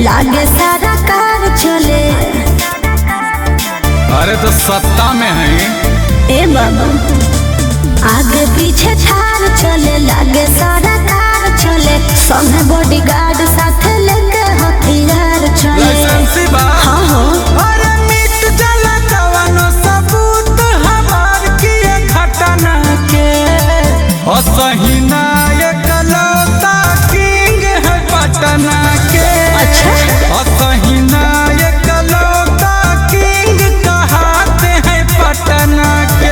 लागे सारा कार चले अरे तो सत्ता में है ए बाबा आगे पीछे थार चले लागे सारा कार चले संगे बॉडीगार्ड साथ लेके हथियार चले लाइसेंसी बा हाँ हो अरे मिट जाला कवनो सबूत हमार किए घटना के असहिना एकलौता किंग है पटना के अच्छा। असहिना एकलौता किंग कहाते हैं पटना के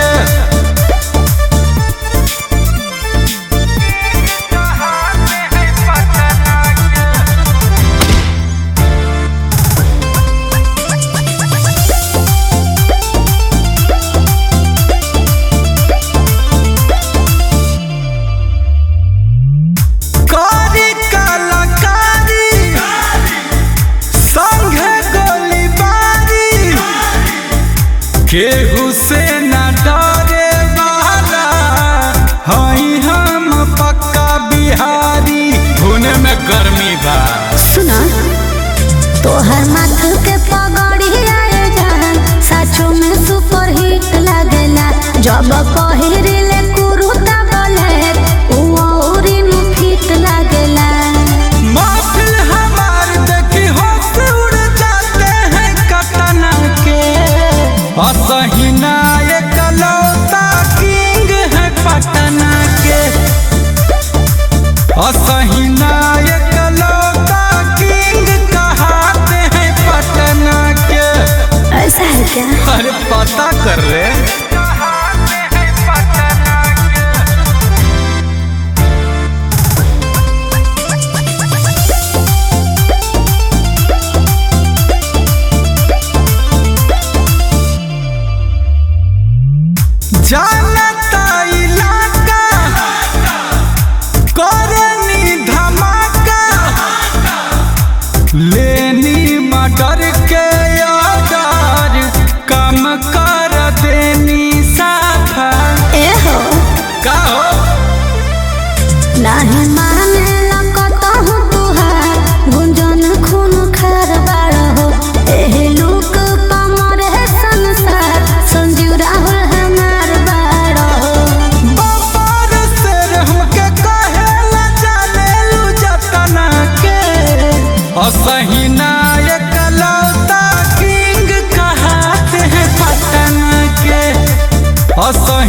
कहाते हैं पटना के कारी कलाकारी संघे गोलीबारी केहू से न डरे वाला हई हम पक्का बिहारी धुने में गर्मी बा सुना तोहर माथ के पगड़ी आए जहान साचो में सुपर हिट लागेला जब पहिरिले कुरुता बोले उ औरी नु फिट लागेला महफिल हमार देखी होश उड़ जाते हैं कटना के असहिना एकलौता किंग है पटना के असहिना एकलौता किंग कहाते हैं पटना के ऐसा है क्या अरे पता कर रे कहाते हैं पटना के जानता इलाका करनी धमाका लेनी मटर के ऑर्डर कम कर देनी साफा ए हो का हो नाही माने लकतहु तुहार गुंजन खून खार बाड़ हो एहे लोक पमर है संसार संजीव राहुल हमार बाड़ हो बाबर शेर हमके कहेला जाने लू जतना के असहिना एकलौता किंग कहाते हैं पटना के असहिना